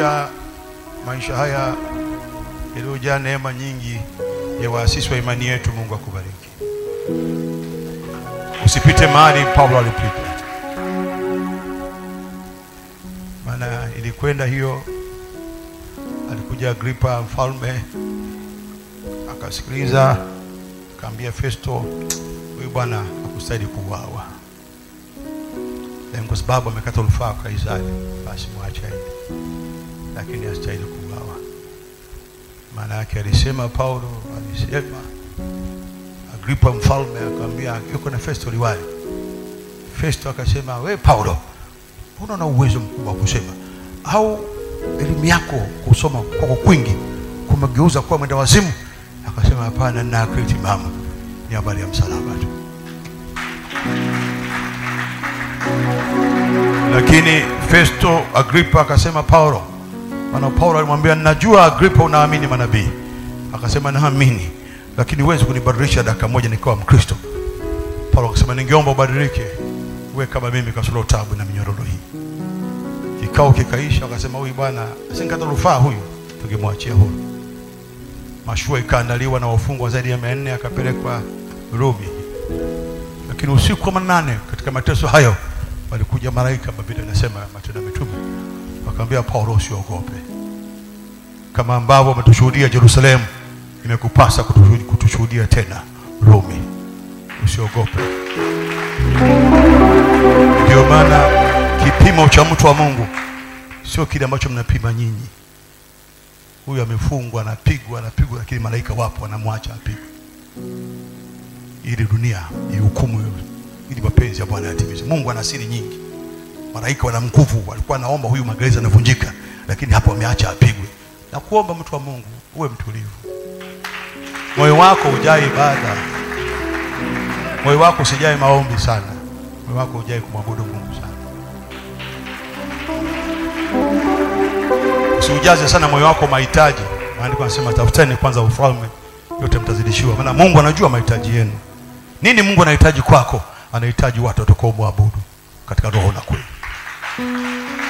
kupitia maisha haya yaliyojaa neema nyingi ya waasisi wa imani yetu. Mungu akubariki. Usipite mahali Paulo alipita, maana ilikwenda hiyo. Alikuja Agripa mfalme akasikiliza, akaambia Festo, huyu bwana hakustahili kuuawa, lakini kwa sababu amekata rufaa kwa Kaisari, basi mwache aende, lakini hastahili kuuawa. Maana yake alisema, Paulo alisema, Agripa mfalme akamwambia, yuko na Festo liwali. Festo akasema, we Paulo, mbona una uwezo mkubwa wa kusema, au elimu yako kusoma kwako kwingi kumegeuza kuwa mwenda wazimu? Akasema, hapana, nina akili timamu, ni habari ya msalaba tu. Lakini Festo Agripa akasema, Paulo, maana Paulo alimwambia, ninajua Agripa unaamini manabii. Akasema, naamini, lakini huwezi kunibadilisha dakika moja nikawa Mkristo. Paulo akasema, ningeomba ubadilike uwe kama mimi, kasoro tabu na minyororo hii. Kikao kikaisha, akasema, huyu bwana asingekata rufaa, huyu tungemwachia huru. Mashua ikaandaliwa na wafungwa zaidi ya mia nne akapelekwa Rumi. Lakini usiku wa manane katika mateso hayo walikuja malaika, Biblia inasema Matendo ya Mitume, wakamwambia Paulo, usiogope, kama ambavyo wametushuhudia Yerusalemu, imekupasa kutushuhudia, kutushuhudia tena Rumi. Usiogope. Ndio maana kipimo cha mtu wa Mungu sio kile ambacho mnapima nyinyi. Huyu amefungwa, anapigwa, anapigwa, lakini malaika wapo wanamwacha apigwe, ili dunia ihukumu, ili mapenzi ya Bwana yatimizwe. Mungu ana siri nyingi, malaika wana nguvu. Walikuwa naomba huyu magereza yanavunjika, lakini hapo wameacha apigwe. Na kuomba mtu wa Mungu uwe mtulivu, moyo wako ujae ibada, moyo wako usijae maombi sana, moyo wako ujae kumwabudu Mungu sana. Usiujaze sana moyo wako mahitaji. Maandiko yanasema tafuteni kwanza ufalme, yote mtazidishiwa. Maana Mungu anajua mahitaji yenu. Nini Mungu anahitaji kwako? Anahitaji watu watakaomwabudu katika roho na kweli.